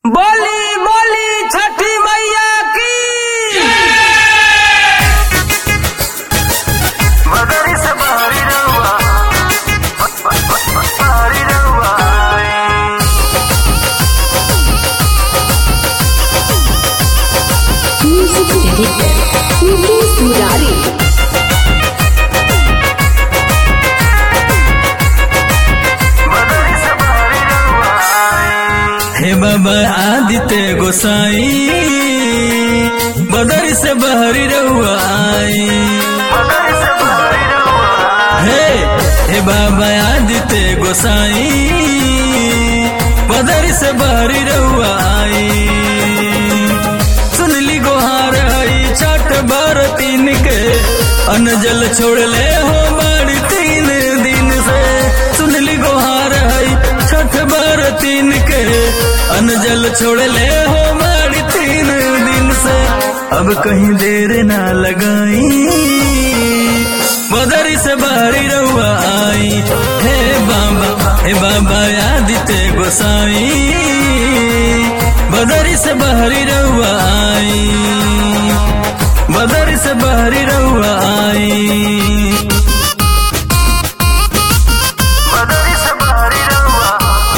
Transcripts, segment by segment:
बोली बोली छठी मैया की मगरी से बाहरी रहुआ बाहरी रहुआ Music Director Mukesh Murari मगरी से बाहरी रहुआ हे बाबा आदित्य गोसाई बदर से बहरी रहुआ आई मगरी से बाहरी रहुआ हे हे बाबा आदित्य गोसाई बदर से बहरी रहुआ आई सुनली गोहार हई छठ बार तीन के अनजल छोड़ ले हो बाड़ी तीन दिन से सुनली गोहार हई छठ बार तीन के अनजल छोड़ ले हो बाड़ी तीन दिन से अब कहीं देर ना लगाई बदरी से बाहरी रहुआ आई हे बाबा हे बाबा आदित्य गोसाई बदरी से बाहरी रहुआ आई बदरी से बाहरी रहुआ आई मगरी से बाहरी रहुआ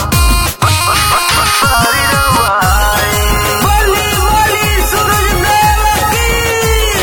बाहरी रहुआ बोली बोली सूरज देव की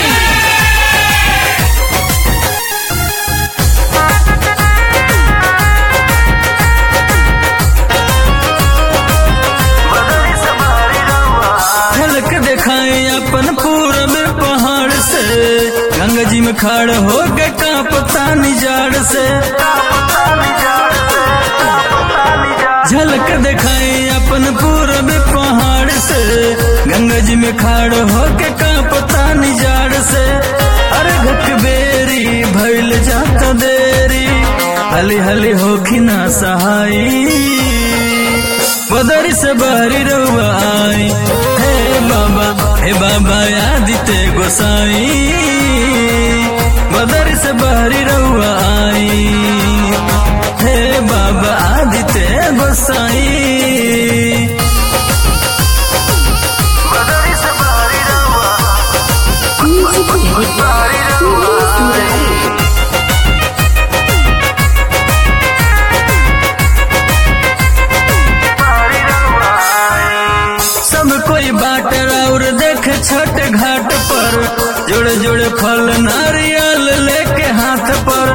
मगरी से बाहरी रहुआ झलक दिखाई अपन पूरब पहाड़ से गंगा जी में खड़ हो के कांपता निजाड़ से ताली जाड़ से ताली जाड़ झलक दिखाई अपन पूरब पहाड़ से गंगा जी में खाड़ हो के कांपता निजाड़ से अरे घट बेरी भइल जाता देरी हली हली होखी ना सहाई बदरी से बाहरी रहुआ आई हे बाबा हे बाबा आदित्य गोसाई बदरी से बाहरी रहुआ आई हे बाबा आदित्य गोसाई मगरी से बाहरी रहुआ Music Director बाहरी रहुआ Mukesh Murari बाहरी रहुआ सब कोई बाट और देख छठ घाट पर जोड़े जोड़े फल नारियल लेके हाथ पर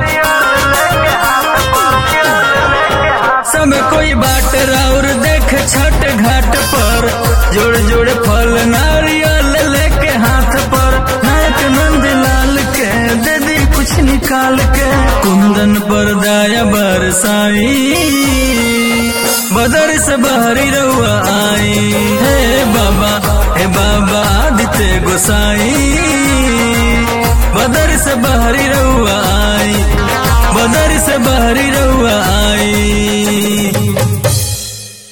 सब कोई बाट और देख छठ घाट पर जोड़े जोड़े फल नारियल लेके हाथ पर नायक नंद लाल के दे दी कुछ निकाल के कुंदन पर दाया बरसाई बदर से बाहरी रहुआ आई हे बाबा हे बाबा आदित्य गोसाई बदर से बाहरी रहुआ आई बदर से बाहरी रहुआ आई